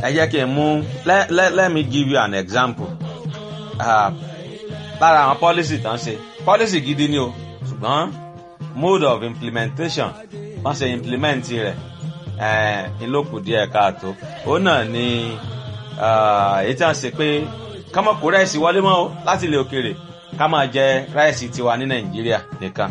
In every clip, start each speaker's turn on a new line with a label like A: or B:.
A: ẹ jẹ́ kí n mú let, let, let me give you an example uh, lára àwọn policy tán ṣe policy gidi ni o ṣùgbọ́n mode of implementation wọ́n ṣe implement rẹ̀ ìlókù díẹ̀ káàtó òun náà ni èyí tí wọ́n ṣe pé ká má kó ráìsì wọlé mọ́ o láti ilẹ̀ òkèèrè ká máa jẹ ráìsì tiwa ní nàìjíríà nìkan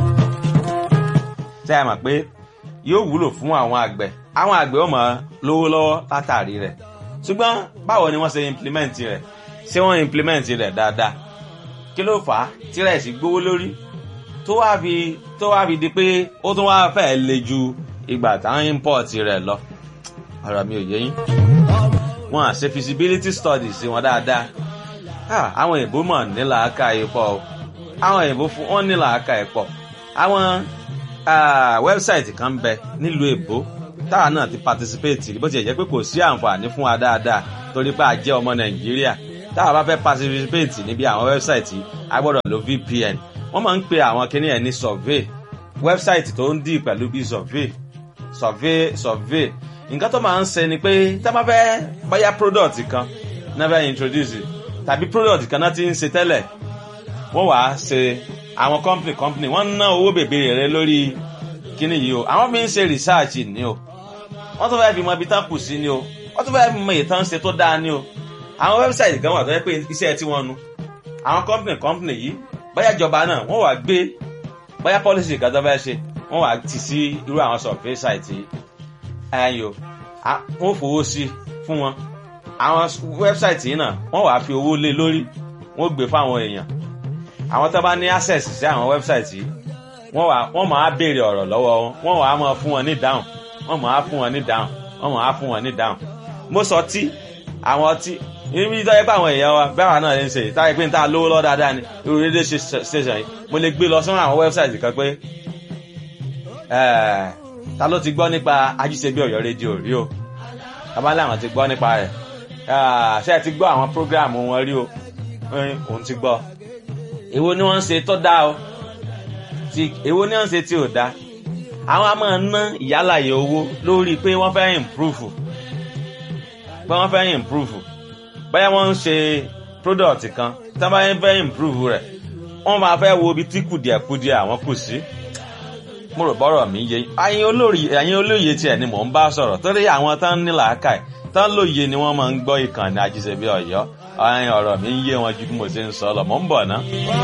A: tẹ́ ẹ mọ̀ pé yóò wúlò fún àwọn àgbẹ̀ àwọn àgbẹ̀ ó máa lówó lọ́wọ́ látàrí rẹ̀ ṣùgbọ́n báwo ni wọ́n ṣe implement rẹ̀ ṣé wọ́n implement rẹ̀ dáadáa kí ló fà á tí ráìsì gbówó lórí tó wá fi tó wá fi di pé ó tún wá fẹ́ le ju ìgbà táwọn import rẹ̀ lọ ọ̀rọ̀ mi ò yé yín wọn à ṣe feasibility studies wọn dáadáa àwọn òyìnbó mọ̀ ní làákà yìí pọ̀ o àwọn òyìnbó fún wọn ní làákà yìí pọ̀ àwọn wẹ́bsáìtì kan bẹ nílùú èbó táwa náà ti participate bó ti jẹ́ pé kò sí àǹfààní fún wa dáadáa torí pé a jẹ́ ọmọ nàìjíríà táwa bá fẹ́ participate níbi àwọn wẹ́bsáìtì a gbọ́dọ̀ lo vpn wọ́n máa ń pe àwọn kinní ẹ̀ ní survey wẹ́bsáìtì tó ń dì pẹ̀lú bí survey survey survey nǹkan tó máa ń ṣe ni pé tá a bá fẹ́ báyà product kan náà fẹ́ introduce tàbí product kan náà ti ń ṣe tẹ́lẹ̀ wọ́n wàá ṣe àwọn company company wọ́n ná owó bèbèrè rẹ lórí kíní yìí o àwọn fi ń ṣe research ni o wọ́n tún fẹ́ fi mọ ibi tán kù sí ni o wọ́n tún fẹ́ fi mọ ìtàn ṣe tó dáa ni o àwọn website kan wà tó yẹ pé iṣẹ́ tí wọ́n nu àwọn company company yìí bóyá ìjọba náà wọ́n wàá gbé bóyá policy kan tó fẹ́ ṣe wọ́n wàá tì sí irú àwọn survey site yìí ẹ̀yìn o wọ́n fowó sí fún wọn àwọn website yìí náà wọ́n wàá fi owó lé lórí wọ́n gbé fáwọn èèyàn àwọn tó bá ní access sí àwọn website yìí wọ́n wà wọ́n máa béèrè ọ̀rọ̀ lọ́wọ́ wọn wọ́n wàá máa fún wọn ní dáhùn wọ́n máa fún wọn ní dáhùn wọ́n máa fún wọn ní dáhùn mo sọ tí àwọn ọtí ibi tó yẹ pé àwọn èèyàn wa bẹ́ẹ̀ náà ń ṣe táyé pé n ta lówó lọ́ dáadáa ni irú rédíò station yìí mo lè gbé lọ sọ́nà àwọn website kan pé ta ló ti gbọ́ nípa ajíṣebí ọ̀yọ́ rédíò rí o tabalẹ̀ àwọn ti gbọ́ nípa rẹ̀ ṣé ẹ ti gbọ́ àwọn program wọn rí o òun ti gbọ́ èwo ni wọ́n ń ṣe tó dáa o ti èwo ni wọ́n ń ṣe tí ò dáa àwọn a máa ná ìyálàyè owó lórí pé wọ́n fẹ́ improve pé wọ́n fẹ́ improve báyà wọ́n ń ṣe product kan tí wọ́n bá fẹ́ improve rẹ̀ wọ́n máa fẹ́ wo ibi tí kùdìẹ̀kudìẹ̀ àwọn kù sí mo rò bọ́rọ̀ mi yé ẹ̀yin olórí ẹ̀yin olóye tiẹ̀ ni mò ń bá sọ̀rọ̀ torí àwọn tán ní làákàyè tán lóye ni wọ́n máa ń gbọ́ ìkànnì àjíṣebí ọ̀yọ́ ọ̀rọ̀ mi ń yé wọn ju bí mo ṣe ń sọ lọ mò ń bọ̀ ná.